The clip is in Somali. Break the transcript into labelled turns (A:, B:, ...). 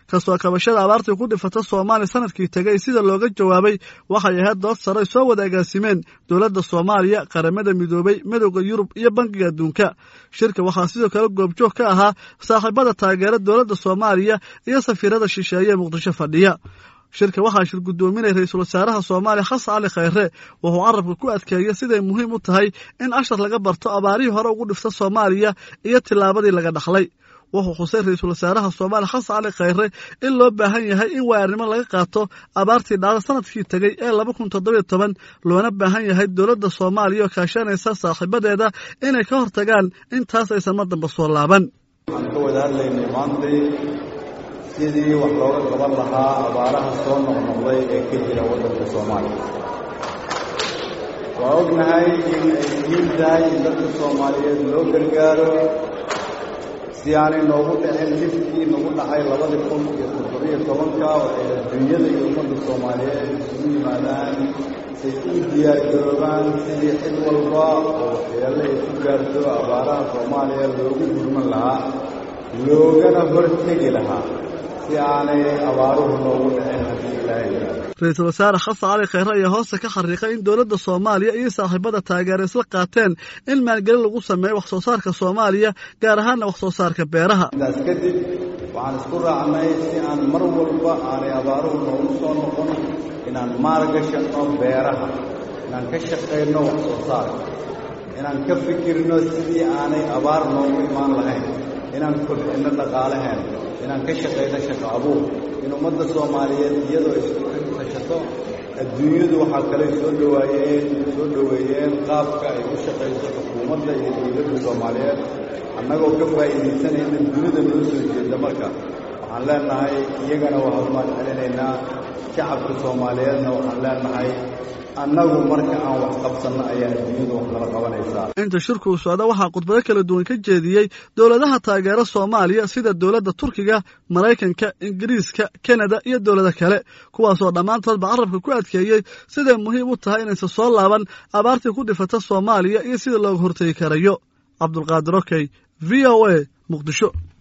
A: kasoo kabashada abaartii ku dhifata soomaaliya sanadkii tegay sida looga jawaabay waxay ahayd dood sare soo wada agaasimeen dowladda soomaaliya qaramada midoobay midowda yurub iyo bankiga adduunka shirka waxaa sidoo kale goobjoog ka ahaa saaxiibada taageera dowladda soomaaliya iyo safiirada shisheeye ee muqdisho fadhiya shirka waxaa shir guddoominaya ra-iisul wasaaraha soomaaliya xasan cali khayre wuxuu carabka ku adkeeyey siday muhiim u tahay in ashar laga barto abaarihii hore ugu dhifta soomaaliya iyo tillaabadii laga dhaxlay wuxuu xusay ra-iisul wasaaraha soomaaliya xasan cali khayre in loo baahan yahay in waaarnimo laga qaato abaartii dhacda sanadkii tegey ee laba kun toddobiyo toban loona baahan yahay dowladda soomaaliya oo kaashanaysa saaxiibadeeda inay ka hortagaan intaas aysan mar damba soo laaban
B: sidii wax looga qaban lahaa abaaraha soo noqnoqday ee ka jira waddanka soomaaliya waa ognahay in ay muhiim tahay in dadka soomaaliyeed loo gargaaro si aanay noogu dhicin dhibkii nagu dhacay labadii kun iyo toddobiyo tobanka waxay adduunyada iyo ummadda soomaaliyeed isugu yimaadaan say u diyaargaroobaan sidii cid walba oo waxyeelle ay ku gaarto abaaraha soomaaliya loogu gurman lahaa loogana hortegi lahaa
A: ra-iisul wasaare xasan cali khayre ayaa hoosta ka xariiqay in dowladda soomaaliya iyo saaxiibada taageera isla qaateen in maalgelin lagu sameeyo wax soo saarka soomaaliya gaar ahaanna wax soo saarka beeraha
B: intaas kadib waxaan isku raacnay si aan mar walba aanay abaaruhu noogu soo noqon inaan maalgashanno beeraha inaan ka shaqayno wax soo saarka inaan ka fikirno sidii aanay abaar noogu imaan lahayn inaan kobcinno dhaqaalaheen inaan ka shaqayno shaqo abuur in ummadda soomaaliyeed iyadoo isku tashato adduunyadu waxaa kale soo dhawaayeen soo dhoweeyeen qaabka ay u shaqayso xukuumadda iyo dowladda soomaaliyeed annagoo ka faa'iidaysanayna dunida noo soo jeeda marka waxaan leenahay iyagana waa hormaan celinaynaa shacabka soomaaliyeedna waxaan leenahay annagu marka aan wax qabsanno ayaa adduunyadu wax nala qabanaysaa
A: inta shirku uu socda waxaa khudbado kala duwan ka jeediyey dowladaha taageera soomaaliya sida dowladda turkiga maraykanka ingiriiska kanada iyo dowlado kale kuwaasoo dhammaantoodba carabka ku adkeeyey siday muhiim u tahay inaysan soo laaban abaartii ku dhifata soomaaliya iyo sida looga hortegi karayo cabdulqaadir okey v o a muqdisho